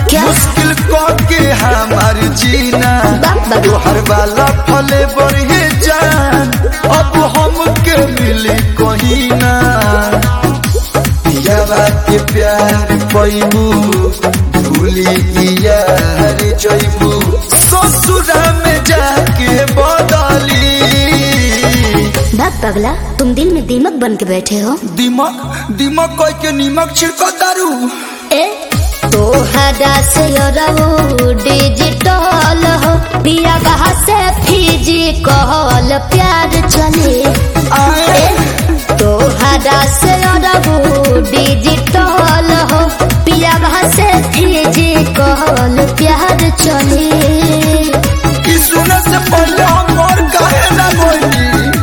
क्या? मुश्किल को के हमार जीना बाप बाप। तोहर वाला फले बढ़े जान अब हमके मिली कहीं ना पियावा के प्यार पैबू भूली यार जैबू ससुरा में जाके बदली बाप पगला तुम दिल में दीमक बन के बैठे हो दिमक दिमक कोई के नीमक छिड़को दारू ए तोहरा से रहो डिजिटल हो पिया कहा से फिजिकल प्यार चले आए तोहरा से रहो डिजिटल हो पिया कहा से फिजिकल प्यार चले कि सुने से पहले हम और काहे ना बोली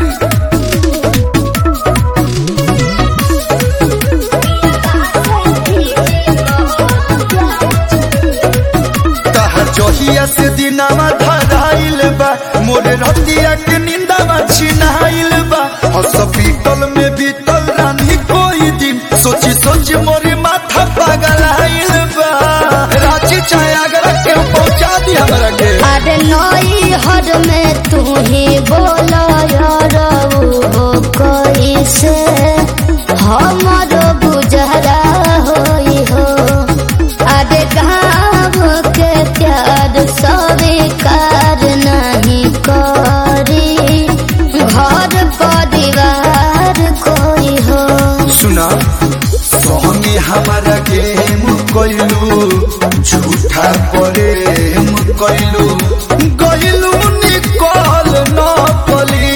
तहर जहिया से दिनावा धराइल बा मोरे रतिया के निंदावा छिनाइल बा हॉस्पिटल में बीतल रानी कोई दिन सोची सोची मोरे माथा पागल आइल बा रांची चाहे आगरा के पहुंचा दी हमरा के अरे नई हर में तू ही बोलो यार हो कैसे हमारो गुजरा होई हो अरे गाँव के प्यार स्वीकार नहीं करी घर परिवार कोई हो सुना सोहनी हमारा गेम कोइलू झूठा प्रेम कोइलू गइलू निकल न पली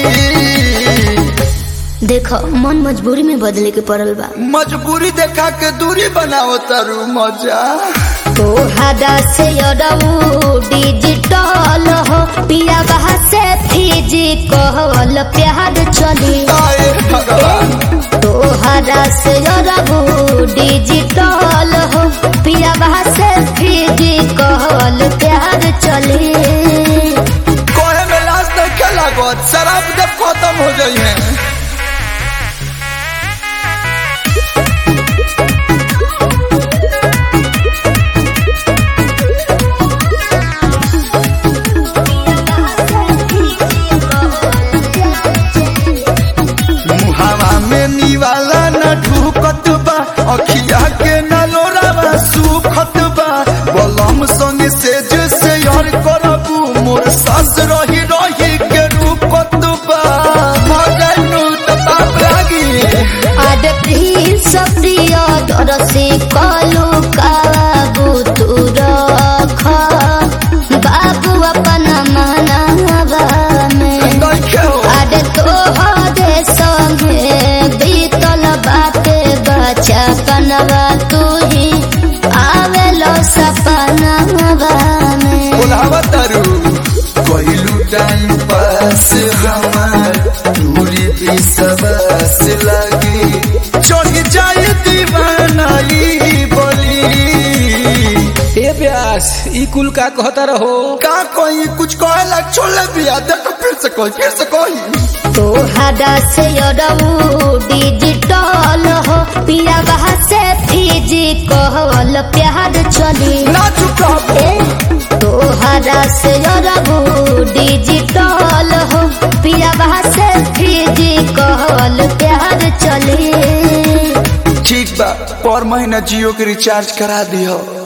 देखो मन मजबूरी में बदले के पड़ल बा मजबूरी देखा के दूरी बनाओ तारू मजा तोहरा से अरऊ डिजिटल हो पिया बहा से फिजिकल प्यार चली आए भगवान तोहरा से अरऊ डिजिटल हो पिया बहा से फिजिकल प्यार चली कोहे में लाश देखे लागत शराब जब खत्म हो जाई है मुहावा में निवाला न ढूकत बा अखिया के न लोरावा सुखत बा बलम संग से जैसे यार करबू मोर सास रही रही के रूपत बा मगनू त पाप लागी आड प्रिंस प्रिय दरसी कलु काबू तू रख बाबू अपन मनावा में देखे हो आड तोहरे संगे बीतल बाटे बचपनवा तू ही आवेलो सपनवा में बोलावा तारू कोइलू टाइम पास हमार दूरी भी सबस लगी चढ़ जाए दीवानाई बोली ए प्यास ई कुल का कहता रहो का कोई कुछ कहे लग छोड़ बिया देख फिर से कोई फिर से कोई तोहरा से अरऊ डिजिटल हो पिया बहा से फिजिकल प्यार चली ना चुका ए तोहरा से अरऊ डिजिटल हो पिया बहा से फिजिकल प्यार चली ठीक बा पर महीना जियो के रिचार्ज करा दियो